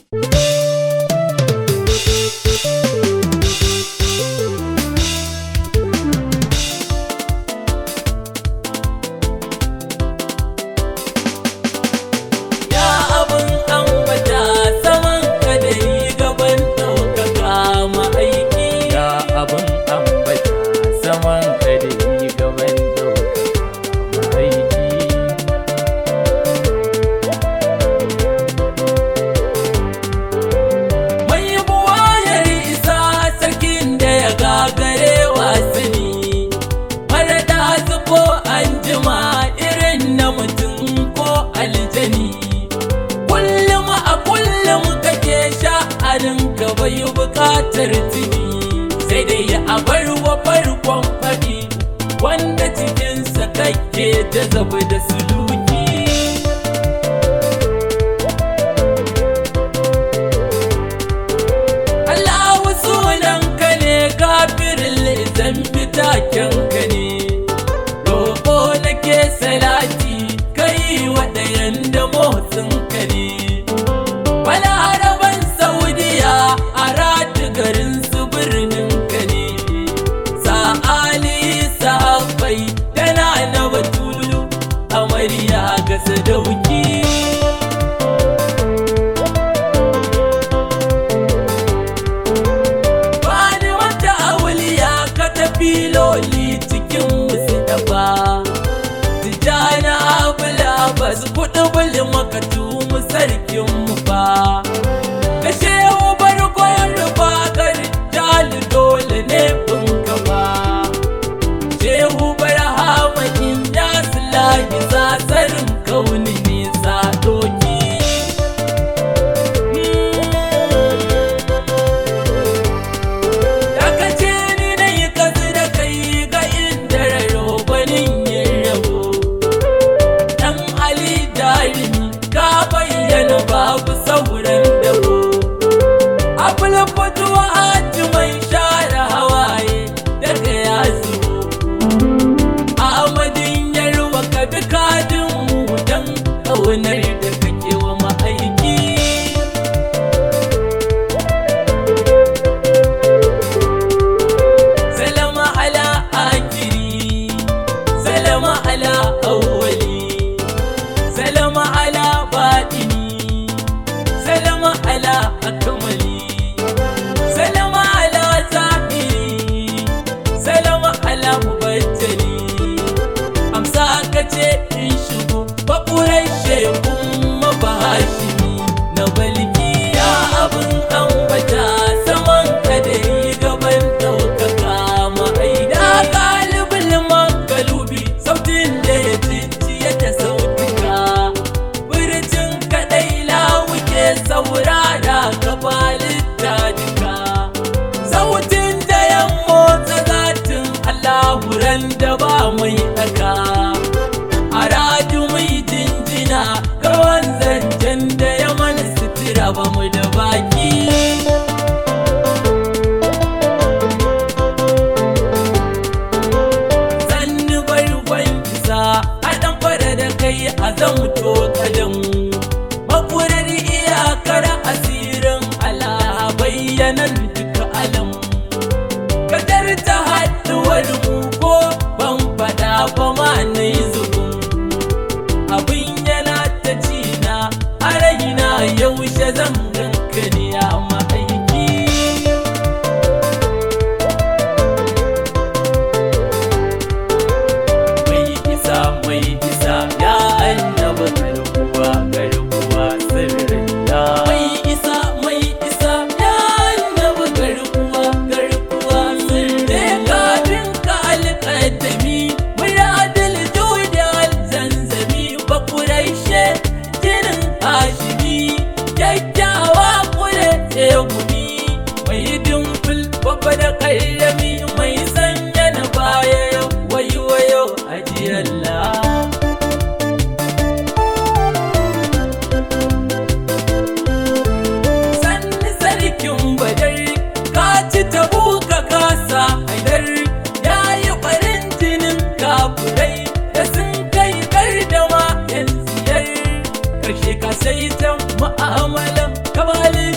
Ya abin ambata saman ka da yi gaban ɗaukaka ma'aiki. Ya abin ambata saman ka da yi gaban ɗaukaka ma'aiki. Mai buwayar isa sarkin da ya gagare wasani. Mara ɗazu ko an jima irin na mutum ko aljani. Kullum a kullum kake sha'anin ka bai bukatar tuni. Sai dai a bar wa farkon faɗi wanda cikinsa kake ta zabi da suluki. Allahu sunanka ne gafirin zambi takenka ne Roƙo nake salati kai waɗayan da motsinka ne Balaraban Saudiya a ratu garin su birninka ne Sa'ali sahabbai tana na batulu amarya ga sadauki Bani wata auliya ka tafi loli cikin musu dafa Tijjana abula ba su kuɗi buli makatu mu sarkin mu ba Da shehu barkon rufa gari jali dole ne bin gaba Shehu barhama in ya sulahi zazarin kauni nisa doki Daga ce ni na yi kasu da kai ga inda raro gwanin yin rabo. Dan Ali jarumi ka bayyana babu sauran dabo. Abul fituwa haji mai share hawaye daga ya zubo. Ahmadin yarwa ka bi kadin mu dan ƙaunar da kake wa ma'aiki. سلام على آخري سلام على أولي سلام على باطني سلام على أكملي سلام على ظاهري سلام على مبتلي أمسا كتي إن شبو بقوري شيخم مباشمي نبلكي يا أبن أنبتا سمان كدري gaban ɗaukaka ma'aida galibin magalubi sautin da ya cinciye da sautuka birjin kaɗai lawuke saurara gabalin duka sautin da ya motsa zatin allahuran da ba mai ɗaka a radu mai jinjina ga wanzancen da ya mana sutura ba mu da baki sannu barkon isa a ɗan fara da kai a zamto kadan makurar iyakar asirin Allah bayyanan duka alam kadar ta haɗuwar mu ko ban faɗa ba ma na yi zubin abin yana ta cina a raina yaushe zan ganka ne a ma'aiki mai isa mai isa ya annaba garkuwa garkuwa sirrin ya mai isa mai isa ya annaba garkuwa garkuwa sirrin kafin ka alƙadami muradil judal zanzami bakuraishe jinin hashimi kyakkyawa kure tsegumi mai dimfil babba da ƙayyami mai sanya na baya wayo wayo ajiyalla sanni sarkin badar ka ci tabu ka kasa haidar ya yi ɓarin jinin kafurai da sun kai gardama yan siyar karshe ka sai ta ma'amalan kamalin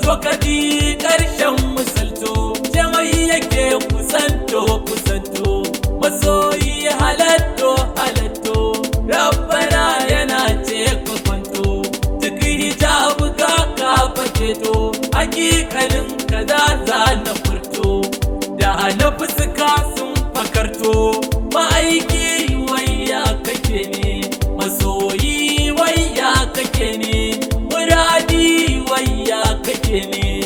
to kadi ƙarshen misalto jamai yake kusanto kusanto masoyi halatto halatto rabbana yana ce ka kwanto duk hijabu ka ka faketo hakikalin kaza za na furto da na fuska sun fakarto ma'aiki wayya kake ne masoyi wayya kake ne muradi wayya kake ne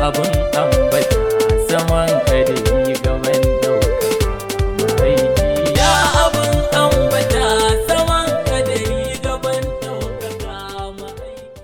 abin